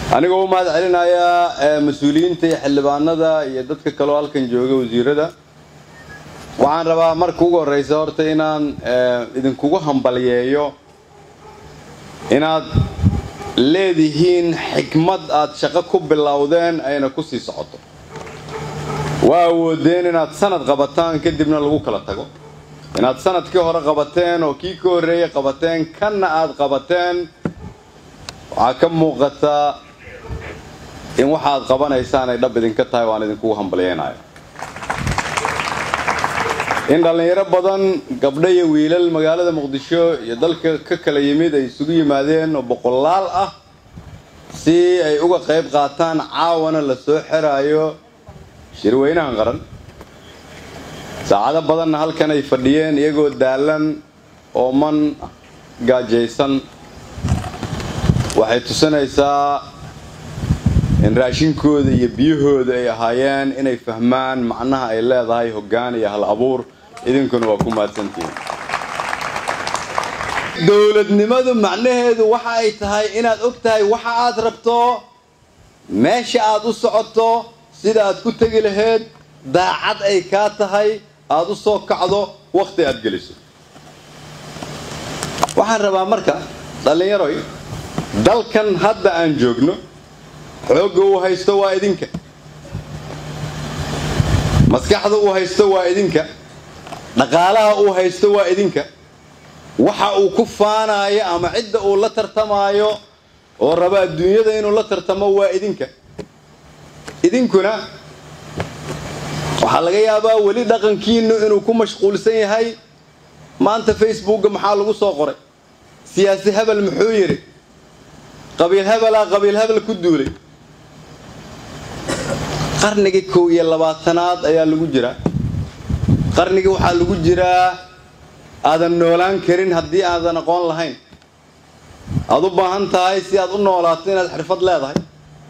anigoo u mahad celinayaa mas-uuliyiinta iyo xildhibaanada iyo dadka kaloo halkan jooga wasiirada waxaan rabaa marka ugu horreysa horta inaan idinkugu hambalyeeyo inaad leedihiin xikmad aad shaqo ku bilowdeen ayna ku sii socoto waa awoodeen inaad sanad qabataan kadibna lagu kala tago inaad sanadkii hore qabateen oo kii ka horreeyey qabateen kanna aad qabateen waxaa ka muuqataa in waxaad qabanaysaan ay dhab idinka tahay waan idinkugu hambalyeynayo in dhallinyaro badan gabdho iyo wiilal magaalada muqdisho iyo dalka ka kala yimid ay isugu yimaadeen oo boqolaal ah si ay uga qayb qaataan caawana la soo xiraayo shirweynahan qaran saacado badanna halkan ay fadhiyeen iyagoo daalan ooman gaajaysan waxay tusinaysaa in raashinkooda iyo biyahooda ay ahaayeen inay fahmaan macnaha ay leedahay hoggaan iyo hal abuur idinkuna waa ku mahadsantihiin dowladnimadu macnaheedu waxa ay tahay inaad og tahay waxa aad rabto meesha aad u socoto sida aad ku tegi lahayd daacad ay kaa tahay aad u soo kacdo wakhti aad geliso waxaan rabaa marka dhallinyaroy dalkan hadda aan joogno xoogga uu haysto waa idinka maskaxda uu haysto waa idinka dhaqaalaha uu haysto waa idinka waxa uu ku faanaayo ama cidda uu la tartamaayo oo raba adduunyada inuu la tartamo waa idinka idinkuna waxaa laga yaabaa weli dhaqankiinu inuu ku mashquulsan yahay maanta facebookga maxaa lagu soo qoray siyaasi hebel muxuu yidhi qabiil hebelaa qabiil hebel ku duulay qarnigii kow iyo labaatanaad ayaa lagu jiraa qarnigii waxaa lagu jiraa aadan noolaan karin haddii aadan aqoon lahayn aad u baahan tahay si aad u noolaato inaad xirfad leedahay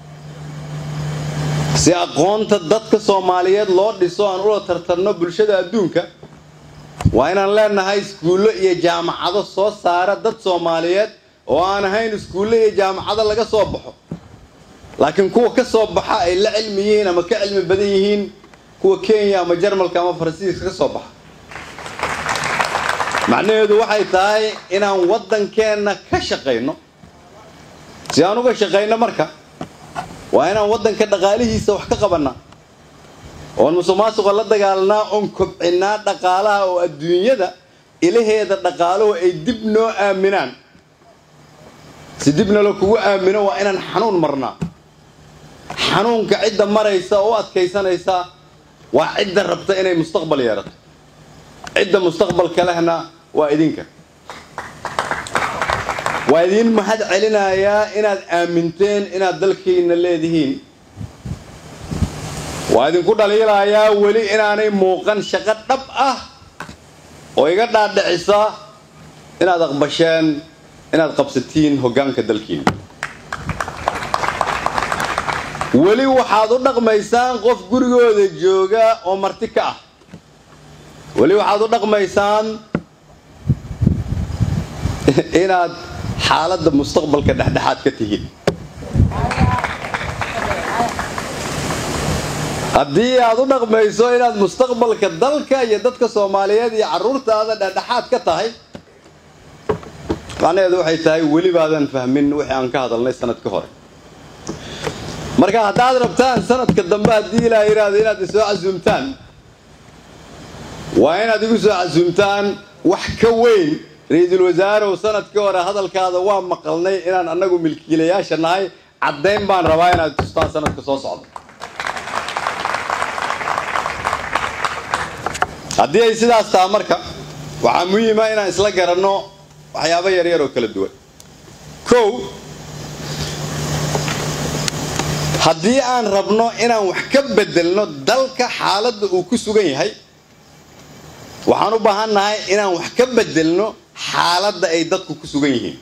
si aqoonta dadka soomaaliyeed loo dhiso aan ula tartarno bulshada adduunka waa inaan leenahay iskuullo iyo jaamacado soo saara dad soomaaliyeed oo aan ahayn iskuulle iyo jaamacado laga soo baxo laakiin kuwa ka soo baxa ay la cilmi yihiin ama ka cilmi badan yihiin kuwa kenya ama jarmalka ama faransiiska ka soo baxa macnaheedu waxay tahay inaan waddankeenna ka shaqayno si aan uga shaqayno marka waa inaan waddanka dhaqaalihiisa wax ka qabannaa oon musuq maasuqa la dagaalnaa oon kobcinnaa dhaqaalaha oo adduunyada ilaheeda dhaqaaluhu ay dib noo aaminaan si dibna la kugu aamino waa inaan xanuun marnaa xanuunka cidda maraysa oo u adkaysanaysa waa cidda rabta inay mustaqbal yeerato cidda mustaqbalka lehna waa idinka waa idiin mahad celinayaa inaad aaminteen inaad dalkiina leedihiin waa idinku dhaliilayaa weli inaanay muuqan shaqo dhab ah oo iga dhaadhicisa inaad aqbasheen inaad qabsatiin hoggaanka dalkiina weli waxaad u dhaqmaysaan qof gurigooda jooga oo marti ka ah weli waxaad u dhaqmaysaan inaad xaaladda mustaqbalka dhexdhexaad ka tihiin haddii aad u dhaqmayso inaad mustaqbalka dalka iyo dadka soomaaliyeed iyo carruurtaada dhexdhexaad ka tahay macnaheedu waxay tahay weli baadan fahmin wixii aan ka hadalnay sanad ka hore marka haddaad rabtaan sanadka dambe haddii ilaa yidhaahdo inaad isoo casuumtaan waa inaad igu soo casuumtaan wax ka weyn ra-iisul wasaarew sanadkii hore hadalkaada waa maqalnay inaan annagu milkiilayaasha nahay caddayn baan rabaa inaad tustaan sanadka soo socda haddii ay sidaas taha marka waxaa muhiima inaan isla garanno waxyaabo yaryar oo kala duwan kow haddii aan rabno inaan wax ka bedelno dalka xaaladda uu ku sugan yahay waxaan u baahan nahay inaan wax ka bedelno xaaladda ay dadku ku sugan yihiin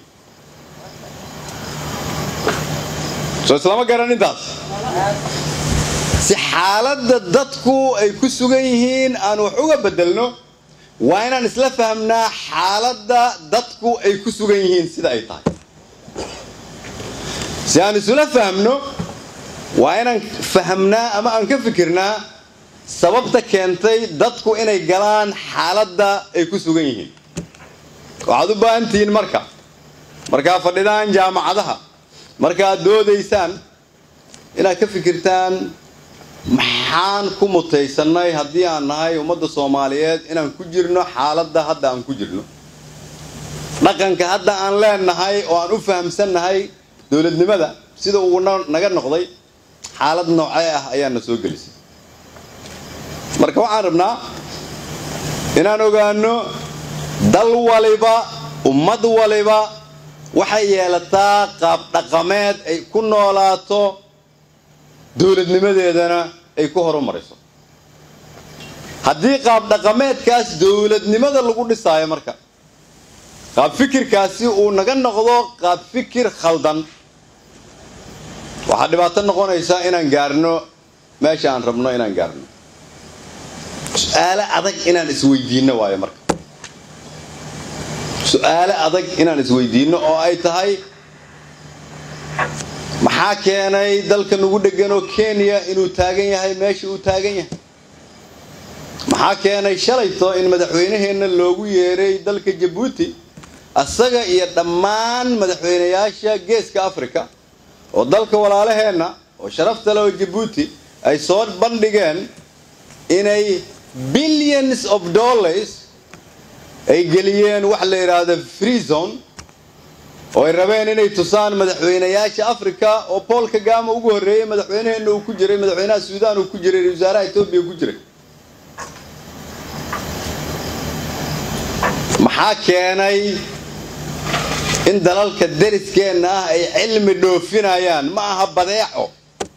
soo islama garan intaas si xaaladda dadku ay ku sugan yihiin aan wax uga bedelno waa inaan isla fahmnaa xaaladda dadku ay ku sugan yihiin sida ay tahay si aan isula fahmno waa inaan fahamnaa ama aan ka fikirnaa sababta keentay dadku inay galaan xaaladda ay ku sugan yihiin waxaad u baahan tihiin marka markaad fadhidaan jaamacadaha markaad doodaysaan inaad ka fikirtaan maxaan ku mutaysannay haddii aan nahay ummadda soomaaliyeed inaan ku jirno xaaladda hadda aan ku jirno dhaqanka hadda aan leenahay oo aan u fahamsannahay dowladnimada sida uu naga noqday xaalad noocee ah ayaa na soo gelisay marka waxaan rabnaa inaan ogaano dal waliba ummad waliba waxay yeelataa qaab dhaqameed ay ku noolaato dowladnimadeedana ay ku horumarayso haddii qaab dhaqameedkaas dowladnimada lagu dhisaayo marka qaab fikirkaasi uu naga noqdo qaab fikir khaldan waxaa dhibaato noqonaysa inaan gaarno meesha aan rabno inaan gaarno su-aale adag inaan isweydiinno waayo marka su-aale adag inaan isweydiinno oo ay tahay maxaa keenay dalka nagu dhegan oo kenya inuu taagan yahay meesha uu taagan yahay maxaa keenay shalayto in madaxweynaheenna loogu yeeray dalka jabuuti asaga iyo dhammaan madaxweynayaasha geeska africa oo dalka walaalaheenna oo sharafta leh oo jabuuti ay soo bandhigeen inay billions of dollars ay geliyeen wax la yidhaahdo free zone oo ay rabeen inay tusaan madaxweynayaasha africa oo paul kagama ugu horreeyey madaxweynaheenna uu ku jiray madaxweynaha suudaan uu ku jiray wasaaraha etoobiya ku jiray maxaa keenay in dalalka dariskeenna ah ay cilmi dhoofinayaan ma aha badeeco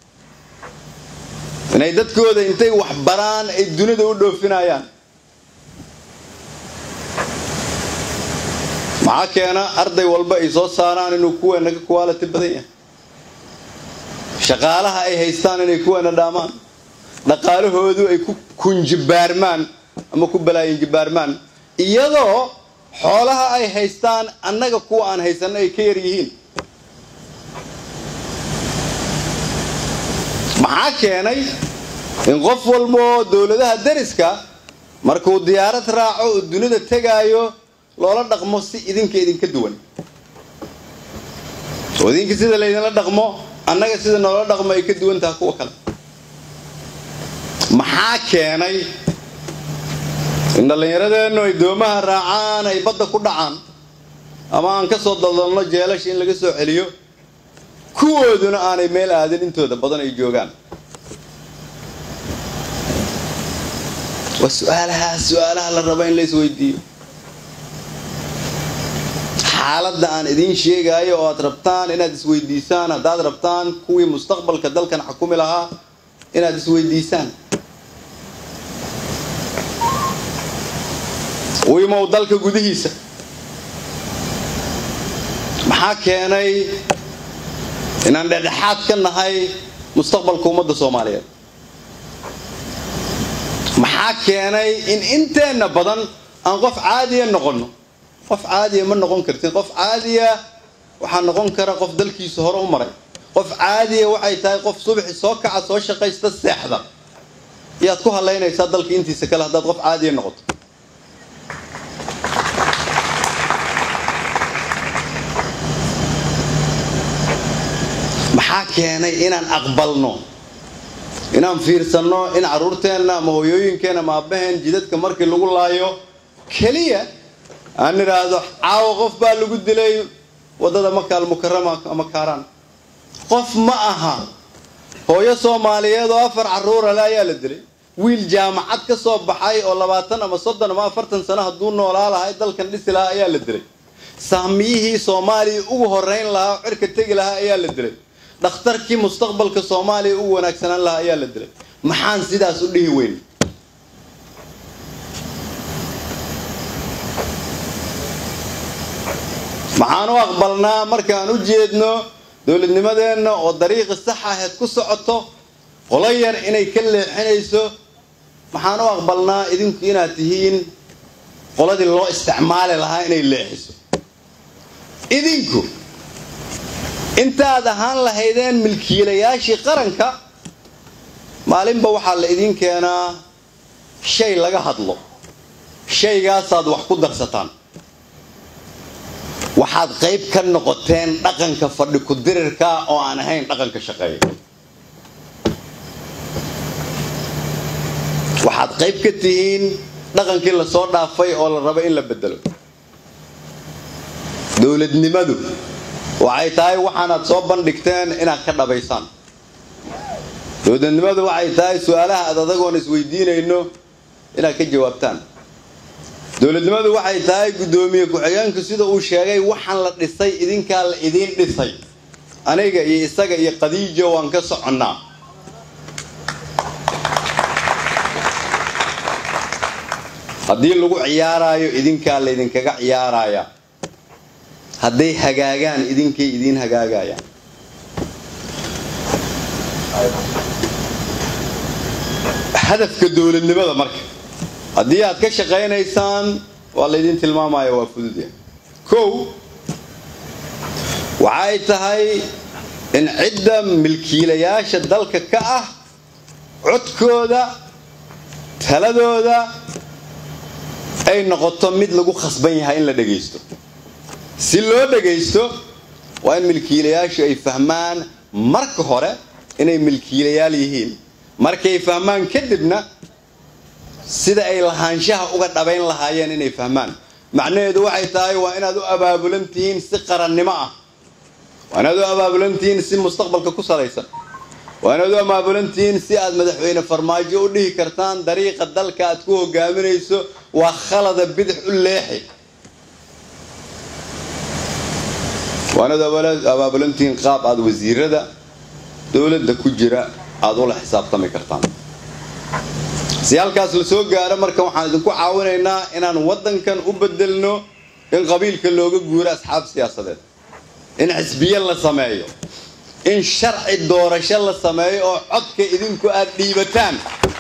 inay dadkooda intay wax baraan ay dunida u dhoofinayaan maxaa keena arday walba ay soo saaraan inuu kuweena ka quality badan yahay shaqaalaha ay haystaan inay kuweena dhaamaan dhaqaalahoodu ay ku kunjibaarmaan ama ku balaayinjibaarmaan iyadoo xoolaha ay haystaan annaga kuwa aan haysanno ay ka yar yihiin maxaa keenay in qof walba oo dowladaha dariska markuu diyaarad raaco uu dunida tegaayo loola dhaqmo si idinka idinka duwan oo idinka sida laydinla dhaqmo annaga sida noola dhaqmo ay ka duwan taha kuwa kale maxaa keenay in dhallinyaradeennu ay doomaha raacaan ay badda ku dhacaan ama aan ka soo daldalno jeelasha in laga soo celiyo kuwooduna aanay meel aadin intooda badan ay joogaan waa su-aalahaas su-aalaha la raba in la isweydiiyo xaaladda aan idiin sheegaayo oo aad rabtaan inaad isweydiisaan haddaad rabtaan kuwii mustaqbalka dalkan xukumi lahaa inaad isweydiisaan u imow dalka gudihiisa maxaa keenay inaan dhexdhexaad ka nahay mustaqbalka ummadda soomaaliyeed maxaa keenay in inteenna badan aan qof caadiya noqonno qof caadiya ma noqon kartin qof caadiya waxaa noqon kara qof dalkiisa hore u maray qof caadiya waxay tahay qof subaxi soo kaca soo shaqaysta seexda iyaad ku halaynaysaa dalka intiisa kale haddaad qof caadiya noqoto maxaa keenay inaan aqbalno inaan fiirsanno in carruurteenna ama hooyooyinkeenna ama aabaheen jidadka markii lagu laayo keliya aan idhaahdo caawa qof baa lagu dilay waddada makaal mukarama ama kaaraan qof ma aha hooyo soomaaliyeed oo afar carruura le ayaa la dilay wiil jaamacad ka soo baxay oo labaatan ama soddon ama afartan sano hadduu noolaa lahay dalkan dhisi lahaa ayaa la dilay saamiyihii soomaaliya ugu horeyn lahaa oo cirka tegi lahaa ayaa la dilay dhakhtarkii mustaqbalka soomaaliya ugu wanaagsanaan lahaa ayaa la dilay maxaan sidaas u dhihi weyn maxaan u aqbalnaa markaan u jeedno dowladnimadeenna oo dariiqi sax aheed ku socoto qolo yar inay ka leexinayso maxaan u aqbalnaa idinku inaad tihiin qoladii loo isticmaali lahaa inay leexiso idinku intaad ahaan lahaydeen milkiilayaashii qaranka maalinba waxaa la idin keenaa shay laga hadlo shaygaasaad wax ku darsataan waxaad qayb ka noqoteen dhaqanka fadhi ku-dirirka oo aan ahayn dhaqanka shaqeeya waxaad qayb ka tihiin dhaqankii lasoo dhaafay oo la rabo in la bedelo dowladnimadu waxay tahay waxaanaad soo bandhigteen inaad ka dhabaysaan dowladnimadu waxay tahay su-aalaha aad adagoon isweydiinayno inaad ka jawaabtaan dowladnimadu waxay tahay guddoomiye ku-xigeenku sida uu sheegay waxaan la dhisay idinkaa la idiin dhisay aniga iyo isaga iyo qadiijo waan ka soconnaa haddii lagu ciyaaraayo idinkaa laydinkaga ciyaaraya hadday hagaagaan idinkay idiin hagaagayaan hadafka dowladnimada marka haddii aad ka shaqaynaysaan waa laydin tilmaamaya waa fududya kow waxay tahay in cidda milkiilayaasha dalka ka ah codkooda taladooda ay noqoto mid lagu khasban yahay in la dhagaysto si loo dhagaysto waa in milkiilayaashu ay fahmaan marka hore inay milkiilayaal yihiin markay fahmaan kadibna sida ay lahaanshaha uga dhabayn lahaayeen inay fahmaan macnaheedu waxay tahay waa inaad u abaabulan tihiin si qarannimo ah waa inaad u abaabulan tihiin si mustaqbalka ku salaysan waa inaad u abaabulan tihiin si aad madaxweyne farmaajo u dhihi kartaan dariiqa dalka aad ku hogaaminayso waa khalada bidix u leexi waa inaad abaabulan tihiin qaab aad wasiirada dowladda ku jira aada ula xisaabtami kartaan si halkaas la soo gaaro marka waxaan idinku caawinaynaa inaan waddankan u bedelno in qabiilka looga guuro asxaab siyaasadeed in xisbiye la sameeyo in sharci doorasho la sameeyo oo codka idinku aad dhiibataan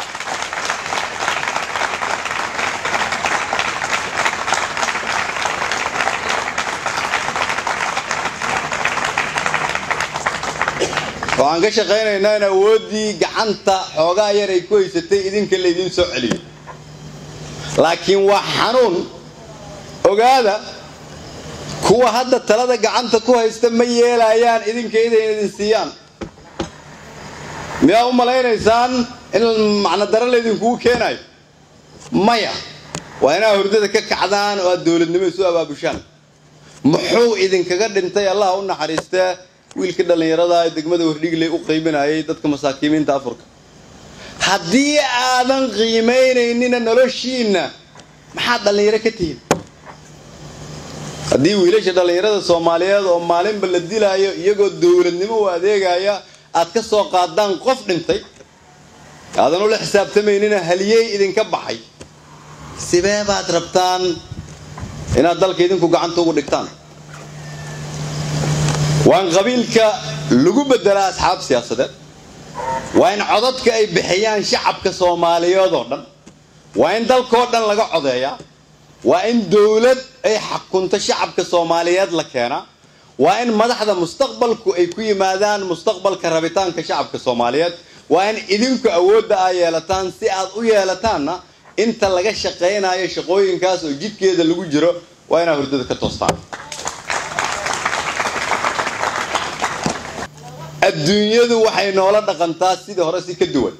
waxaan ka shaqaynaynaa in awooddii gacanta xoogaa yar ay ku haysatay idinka laydiin soo celiyo laakiin waa xanuun ogaada kuwa hadda talada gacanta ku haysta ma yeelayaan idinka idayna idin siiyaan miyaa u malaynaysaan in macnodaro laydinkugu keenayo maya waa inaa hurdada ka kacdaan oo aad dowladnimo isu abaabushaan muxuu idinkaga dhintay allah u naxariistee wiilkii dhallinyarada ee degmada wardhigley u qiiminayay dadka masaakiimiinta afurka haddii aadan qiimaynaynina noloshiinna maxaad dhallinyaro ka tihiin haddii wiilasha dhallinyarada soomaaliyeed oo maalinba la dilaayo iyagoo dowladnimo u adeegaya aad ka soo qaadaan qof dhintay aadan ula xisaabtamaynina haliyey idinka baxay sidee baad rabtaan inaad dalka idinku gacanta ugu dhigtaan waa in qabiilka lagu bedelaa asxaab siyaasadeed waa in codadka ay bixiyaan shacabka soomaaliyeed oo dhan waa in dalkoo dhan laga codeeyaa waa in dowlad ay xakunto shacabka soomaaliyeed la keenaa waa in madaxda mustaqbalku ay ku yimaadaan mustaqbalka rabitaanka shacabka soomaaliyeed waa in idinku awoodda aa yeelataan si aad u yeelataanna inta laga shaqaynayo shaqooyinkaas oo jidkeeda lagu jiro waa inaad hurdada ka toostaan adduunyadu waxay noola dhaqantaa sidii hore si ka duwan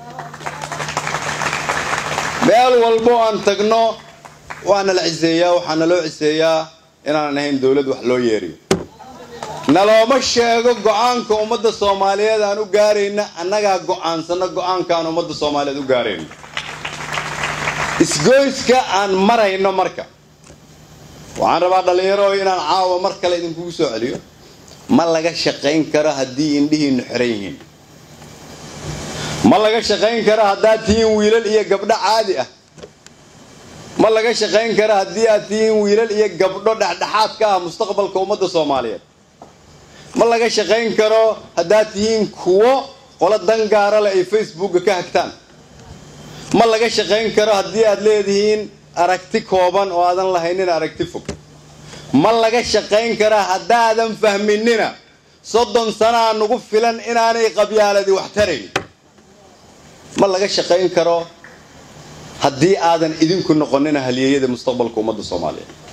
meel walbo aan tagno waana la ciseeyaa waxaana loo ciseeyaa inaanan ahayn dowlad wax loo yeeriyo nalooma sheego go-aanka ummadda soomaaliyeed aan u gaarayna annagaa go-aansano go-aanka aan ummadda soomaaliyeed u gaarayno isgoyska aan marayno marka waxaan rabaa dhallinyaro inaan caawa mar kale idinkugu soo celiyo ma laga shaqayn karo haddii indhihiinnu xiran yihiin ma laga shaqayn karo haddaad tihiin wiilal iyo gabdho caadi ah ma laga shaqayn karo haddii aad tihiin wiilal iyo gabdho dhexdhexaad ka ah mustaqbalka ummadda soomaaliyeed ma laga shaqayn karo haddaad tihiin kuwo qolo dangaara leh ay facebooka ka hagtaan ma laga shaqayn karo haddii aad leedihiin aragti kooban oo aadan lahaynin aragti fog ma laga shaqayn karaa haddaadan fahminina soddon sanaa nagu filan inaanay qabyaaladi wax tarayn ma laga shaqayn karo haddii aadan idinku noqonina halyeeyada mustaqbalka ummadda soomaaliyeed